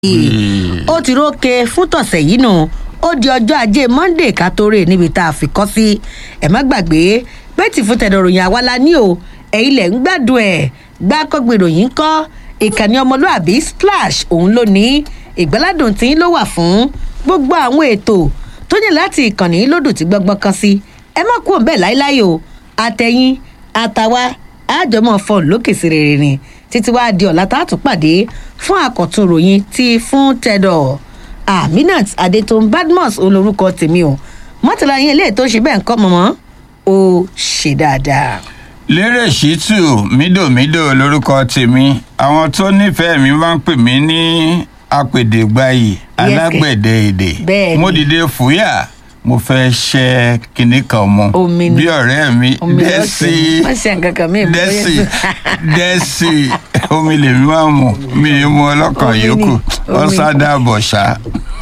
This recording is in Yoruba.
ó ti rókè fún tọ̀sẹ̀ yìí nù ó di ọjọ́ ajé monday ká tó rè níbi tá a fi kọ́ sí ẹ̀ má gbàgbé pé tí fún tẹ̀dọ̀ ròyìn àwa la ní o ẹ̀yin lẹ̀ ń gbádùn ẹ̀ gbákọ́gbé ròyìn kọ́ ìkànnì ọmọlúàbí splash òun ló ní ìgbáládùn tí ló wà fún gbogbo àwọn ètò tó ní láti ìkànnì lódù tí gbọ́ngbọ́n kan sí ẹ má kú òun bẹ́ẹ̀ láéláé o àtẹ̀yìn àtàwa àjọmọ̀ fọ́ọ̀n lókè sí rere ni títí wàá di ọ̀la tá a tún pàdé fún àkọ́tún ròyìn tí fún tẹ̀dọ̀ aminat adetun badmus olórúkọ tèmi o mọ́tàlá yín eléyìí tó ṣe bẹ́ẹ̀ ń kọ́ mọ́mọ́ ó ṣe dáadáa. lérè ṣítù mídòmídò lórúkọ tèmi àwọn tó nífẹ̀ẹ́ mi máa ń pè mí ní apèdègbàyì alágbẹ̀dẹ èdè Bẹ́ẹ̀ni. mo dìde fúyà mo fẹ́ ṣẹ́ kinní kan mọ́ Omi ni. bí ọ̀rẹ́ mi Omi dẹ́sì lọ́sẹ̀. Má ṣe nǹkan kan mí, mo dẹ́sì yẹ- dẹ́sì omi lèmi máa ń mu mi ì mu ọlọ́kàn Omi ni, yòókù omi. ọ̀sádà bọ̀ṣá.